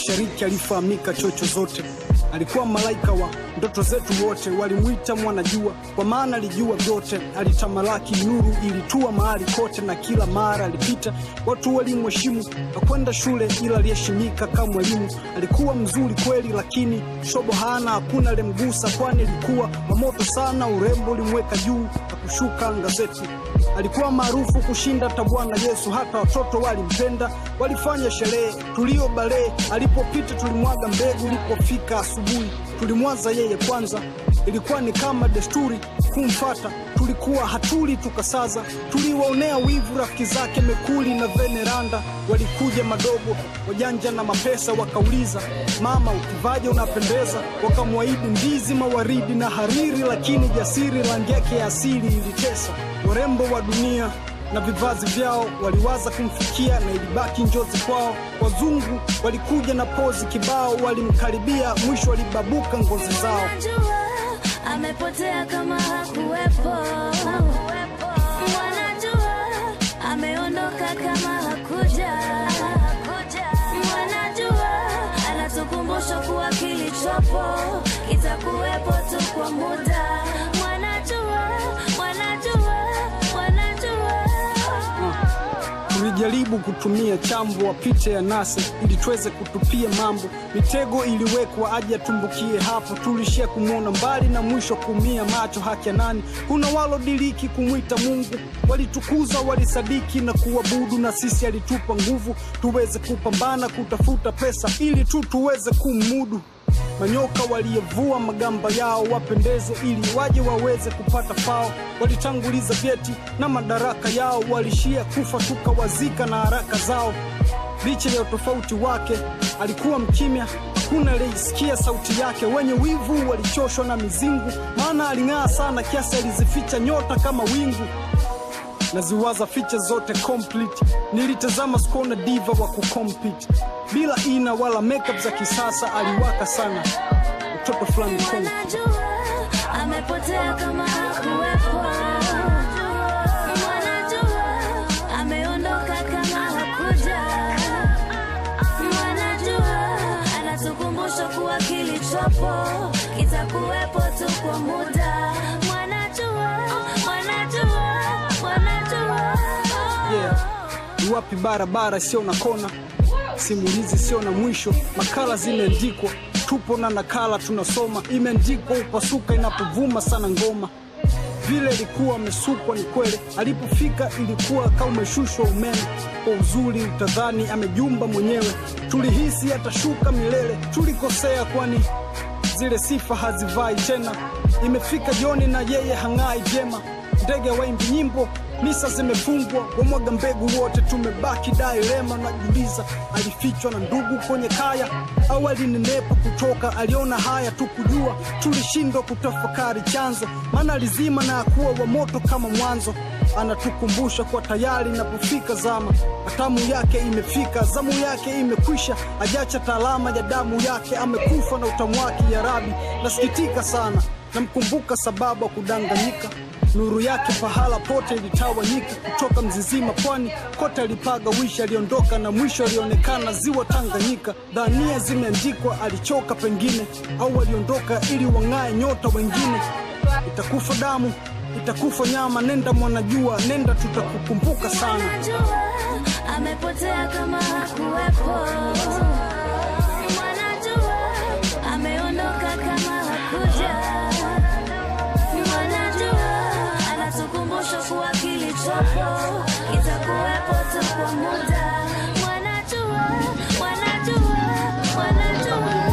mashariki, alifahamika chocho zote. Alikuwa malaika wa ndoto zetu wote, walimwita mwanajua kwa maana alijua vyote. Alitamalaki, nuru ilitua mahali kote, na kila mara alipita watu walimheshimu. Hakwenda shule ila aliheshimika kama mwalimu. Alikuwa mzuri kweli, lakini shobo hana, hakuna alimgusa, kwani alikuwa wa moto sana. Urembo ulimweka juu na kushuka gazeti. Alikuwa maarufu kushinda hata Bwana Yesu, hata watoto walimpenda, walifanya sherehe tulio balee. Alipopita tulimwaga mbegu, ilipofika asubuhi tulimwaza yeye kwanza. Ilikuwa ni kama desturi kumfata, tulikuwa hatuli tukasaza. Tuliwaonea wivu rafiki zake Mekuli na Veneranda, walikuja madogo wajanja na mapesa, wakauliza mama, ukivaje unapendeza. Wakamwahidi ndizi, mawaridi na hariri, lakini jasiri rangi yake ya asili ilitesa. Warembo wa dunia na vivazi vyao waliwaza kumfikia na ilibaki njozi kwao. Wazungu walikuja na pozi kibao, walimkaribia mwisho walibabuka ngozi zao. Wanajua amepotea kama hakuwepo, wanajua ameondoka kama hakuja, wanajua anatukumbusha kuwa kilichopo kitakuwepo tu kwa muda. Wanajua, wanajua, wanajua Tulijaribu kutumia chambo wapite ya nase ili tuweze kutupia mambo. Mitego iliwekwa aje atumbukie hapo, tulishia kumwona mbali na mwisho kuumia macho. Haki ya nani? Kuna walodiriki kumwita Mungu, walitukuza walisadiki na kuabudu, na sisi alitupa nguvu tuweze kupambana kutafuta pesa ili tu tuweze kumudu. Manyoka waliyevua magamba yao wapendeze, ili waje waweze kupata fao. Walitanguliza vyeti na madaraka yao, walishia kufa tukawazika na haraka zao. Licha ya utofauti wake, alikuwa mkimya, hakuna aliyesikia sauti yake. Wenye wivu walichoshwa na mizingu, maana aling'aa sana kiasi alizificha nyota kama wingu naziwaza ficha zote complete. Nilitazama skona diva wa kucompete bila ina wala makeup za kisasa, aliwaka sana mtoto fulani Kongo. Wanajua amepotea kama hakuwepo, wanajua ameondoka kama hakuja, wanajua anatukumbusha kuwa kilichopo kitakuwepo tu kwa muda. Wanajua, wanajua, wanajua Yeah. Ni wapi barabara sio na kona, simulizi sio na mwisho, makala zimeandikwa, tupo na nakala tunasoma, imeandikwa upasuka inapovuma sana ngoma vile ilikuwa amesukwa ni kweli, alipofika ilikuwa kama umeshushwa umeme. Kwa uzuri utadhani amejumba mwenyewe, tulihisi atashuka milele. Tulikosea kwani zile sifa hazivai tena. Imefika jioni na yeye hang'ai vyema, ndege waimbi nyimbo, misa zimefungwa, wamwaga mbegu wote, tumebaki dailema. Najiuliza, alifichwa na ndugu kwenye kaya au alinenepa kutoka? Aliona haya tu kujua, tulishindwa kutafakari chanzo, maana alizima na akuwa wa moto kama mwanzo. Anatukumbusha kwa tayari inapofika zama, hatamu yake imefika, zamu yake imekwisha, ajacha taalama ya damu yake, amekufa na utamu wake. Ya Rabi, nasikitika sana, namkumbuka sababu ya kudanganyika nuru yake pahala pote ilitawanyika, kutoka Mzizima pwani kote alipaga wishi, aliondoka na mwisho alionekana ziwa Tanganyika. Dhania zimeandikwa, alichoka pengine, au aliondoka ili wang'ae nyota wengine. Itakufa damu, itakufa nyama, nenda mwanajua, nenda, tutakukumbuka sana. Wanajua amepotea kama hakuwepo, wanajua ameondoka kama hakuja, wanajua anatukumbusha kuwa kilichopo kitakuwepo tu kwa muda. Wanajua, wanajua, wanajua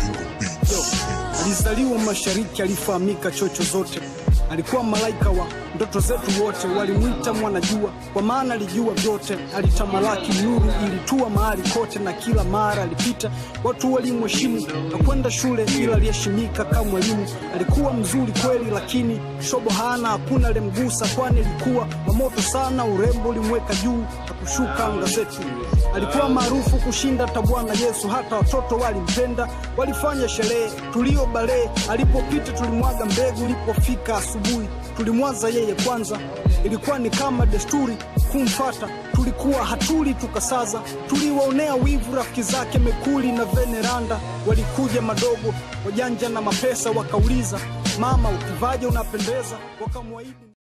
Alizaliwa mashariki, alifahamika chocho zote. Alikuwa malaika wa ndoto zetu wote. Walimwita mwanajua, kwa maana alijua vyote. Alitamalaki nuru, ilitua mahali kote, na kila mara alipita watu walimheshimu. Hakwenda shule ila aliheshimika kama mwalimu. Alikuwa mzuri kweli, lakini shobo hana, hakuna alimgusa, kwani alikuwa wa moto sana. Urembo ulimweka juu na kushuka anga zetu. Alikuwa maarufu kushinda hata Bwana Yesu, hata watoto walimpenda, walifanya sherehe tulio balee. Alipopita tulimwaga mbegu, ilipofika asubuhi tulimwaza yeye kwanza. Ilikuwa ni kama desturi kumfata, tulikuwa hatuli tukasaza. Tuliwaonea wivu rafiki zake Mekuli na Veneranda, walikuja madogo wajanja na mapesa, wakauliza mama, ukivaje unapendeza, wakamwahidi